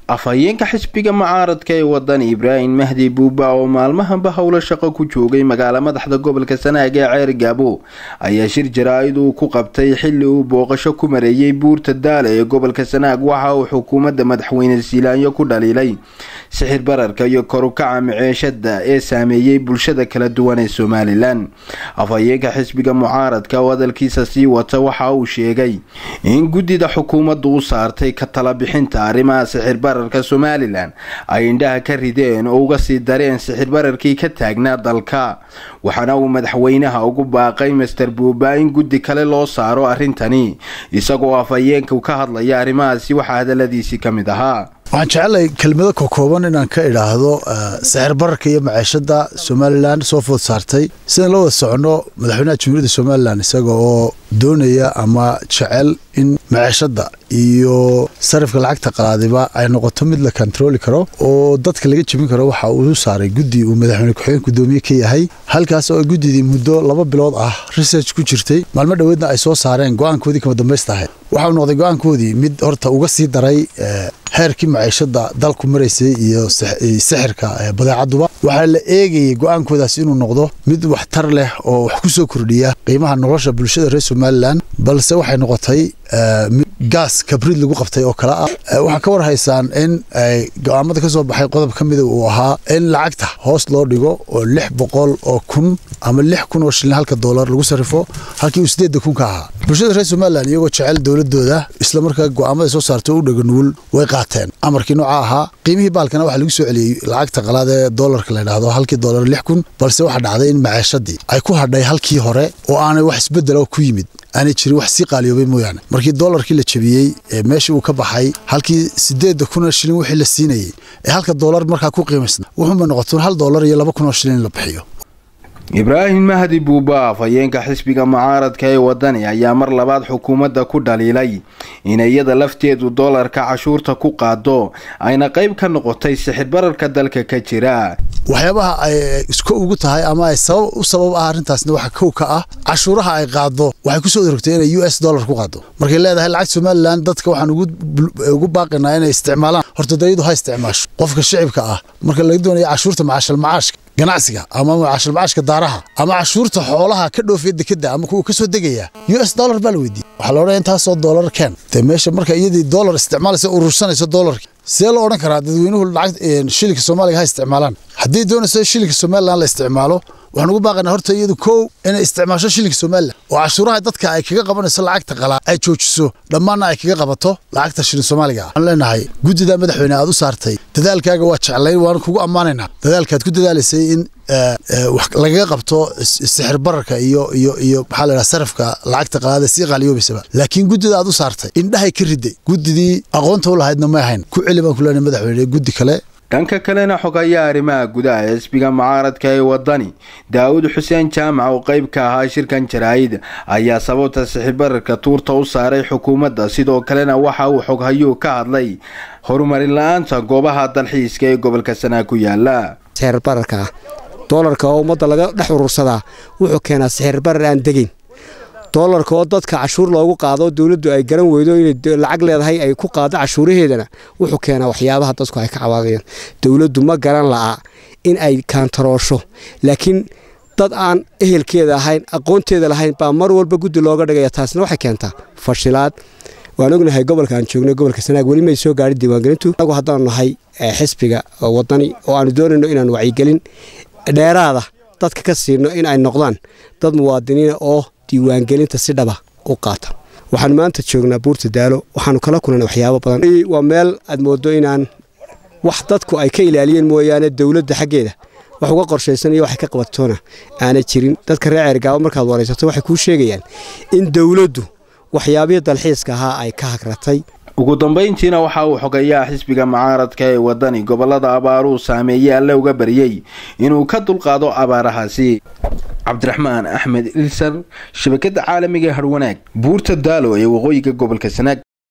afhayeenka xisbiga mucaaradka ee waddan ibraahim mahdi buuba oo maalmahanba howlo shaqo ku joogay magaala madaxda gobolka sanaag ee ceer gaabo ayaa shir jaraa-id uu ku qabtay xilli uu booqasho ku mareeyay buurta daale ee gobolka sanaag waxa uu xukuumadda madaxweyne siilaanyo ku dhaliilay sixir bararka iyo korukaca miceeshada ee saameeyey bulshada kala duwan ee somalilan afhayeenka xisbiga mucaaradka oo hadalkiisa sii wata waxa uu sheegay in guddida xukuumaddu u saartay ka talabixinta arrimaha sixir bararka somalilan ay indhaha ka rideen oo uga sii dareen sixir bararkii ka taagnaa dalka waxaana uu madaxweynaha ugu baaqay master buuba in guddi kale loo saaro arrintani isagoo afhayeenka ka hadlaya arrimahaasi waxaa hadaladiisii ka mid ahaa waxaan jecelahay kelmado kokooban inaan ka idhaahdo sixir bararka iyo maciishada somalilan soo food saartay sidaan la wada soconno madaxweynaha jamhuuriyadda somalilan isaga oo doonaya ama jecel in maciishada iyo sarifka lacagta qalaadiba ay noqoto mid la kontarooli karo oo dadka laga jebin karo waxa uu saaray guddi uu madaxweyne ku-xigeen gudoomiye ka yahay halkaas oo guddidii muddo laba bilood ah research ku jirtay maalmo dhoweedna ay soo saareen go-aankoodii kama dambaysta ahayd waxauu noqday go-aankoodii mid horta uga sii daray heerkii maciishada dalku maraysay iyo sixirka badeecaduba waxaa la eegayay go-aankoodaas inuu noqdo mid waxtar leh oo wax ku soo kordhiya qiimaha nolosha bulshada reer somalilan balse waxay noqotay gaas kabrid lagu qabtay oo kale ah waxaa ka war haysaan in go-aamada ka soo baxay qodob ka mida uu ahaa in lacagta hoos loo dhigo oo lix boqol oo kun ama lix kun oo shilin halka doolar lagu sarrifo halkii uu sideedda kun ka ahaa bulshada reer somalilan iyagoo jecel dowladooda islamarkaa go-aamada soo saartay u dhaganuul way qaateen amarkii nooca ahaa qiimihii baalkana waxaa lagu soo celiyey lacagta qalaad ee doolarka la ydhahdo halkii doolar lix kun balse waxaa dhacday in maciishadii ay ku hadhay halkii hore oo aanay wax isbedela ku yimid aanay jirin wax sii qaaliyoobay mooyaane markii doolarkii la jebiyey ee meeshii uu ka baxay halkii sideedda kunoo shilin wixii la siinayey ee halka doolar markaa ku qiimaysna wuxuunbay noqotoon hal doolar iyo laba kunoo shilin in la bixiyo ibraahim mahdi buuba afhayeenka xisbiga mucaaradka ee wadani ayaa mar labaad xukuumadda ku dhaliilay in iyada lafteedu doolarka cashuurta ku qaado ayna qayb ka noqotay sixir bararka dalka ka jira waxyaabaha ay isku ugu tahay ama ay sabab u sabab ah arrintaasna waxa kow ka ah cashuuraha ay qaado waxay kusoo orogtay inay u s dollar ku qaado markay leedahay lacag somalilan dadka waxaan ugu baaqinaa inay isticmaalaan horta dayadu ha isticmaasho qofka shicibka ah marka laga doonaya cashuurta macaashal macaashka ganacsiga ama macaashal macaashka daaraha ama cashuurta xoolaha ka dhoofaya dekeda ama kuwa ka soo degaya u s dollar baa la weydiiyey waxaa la odhanaya intaasoo dollar keen dee meesha marka iyadii dollar isticmaalaysa urursanayso dollarki sidee loo odhan karaa dadweynuhu lacag shilinka soomaaliga ha isticmaalaan haddii doonayso shilinka somalilan la isticmaalo waxaan ugu baaqaynaa horta iyadu kow inay isticmaasho shilinka somalilan oo cashuuraha dadka ay kaga qabanayso lacagta qalaa ay joojiso dhammaanna ay kaga qabato lacagta shilin soomaaliga waxaan leenahay guddida madaxweyne aad u saartay dadaalkaaga waa jeclayn waan kugu ammaanaynaa dadaalkaad ku dadaalaysay in wax lagaga qabto sixir bararka iyo iyo iyo maxaa la yidhaha sarafka lacagta qalaada sii qaaliyoobaysaba laakiin guddida aad u saartay indhahay ka riday guddidii aqoonta u lahaydna may ahayn ku celi baan ku leenahay madaxweyne guddi kale dhanka kalena xogayaa arrimaha gudaha ee xisbiga mucaaradka ee wadani daawud xuseen jaamac oo qayb ka ahaa shirkan jaraa-id ayaa sababta sixir bararka tuurta u saaray xukuumadda sidoo kalena waxa uu xoghayuu ka hadlay horumarin la-aanta goobaha dalxiiska ee gobolka sanaa ku yaala sixir bararka ah doolarka oo ummadda laga dhex urursadaa wuxuu keenaa sixir barar aan degeyn doolarka oo dadka cashuur loogu qaado dowladdu ay garan weydo inay lacag leedahay ay ku qaado cashuuraheedana wuxuu keenaa waxyaabaha dadku ay ka cawaaqayaan dowladdu ma garan la'a in ay kaantaroosho laakiin dad aan ehelkeeda ahayn aqoonteeda lahayn baa mar walba guddi looga dhigaya taasna waxay keentaa fashilaad waan ognahay gobolka aan joogno gobolka sanaag weli may soo gaadhin diiwaangelintu anagu haddaanu nahay xisbiga wadani oo aanu doonayno inaan wacyigelin dheeraada dadka ka siino in ay noqdaan dad muwaadiniina oo diiwaangelinta si dhaba u qaata waxaanu maanta joognaa buurta daalo waxaanu kala kulana waxyaabo badan waa meel aad moodo inaan wax dadku ay ka ilaaliyeen mooyaane dowladda xaggeeda wax uga qorshaysan iyo waxay ka qabatoona aanay jirin dadka reer ceergaabo markaad waraysato waxay kuu sheegayaan in dowladdu waxyaabihii dalxiiska ahaa ay ka hagratay ugu dambayntiina waxa uu xogayaa xisbiga mucaaradka ee wadani gobolada abaaruu saameeyey alle uga baryey inuu ka dulqaado abaarahaasi cabdiraxmaan axmed ilsar shabakada caalamiga harwanaag buurta daalo ee waqooyiga gobolka sanaag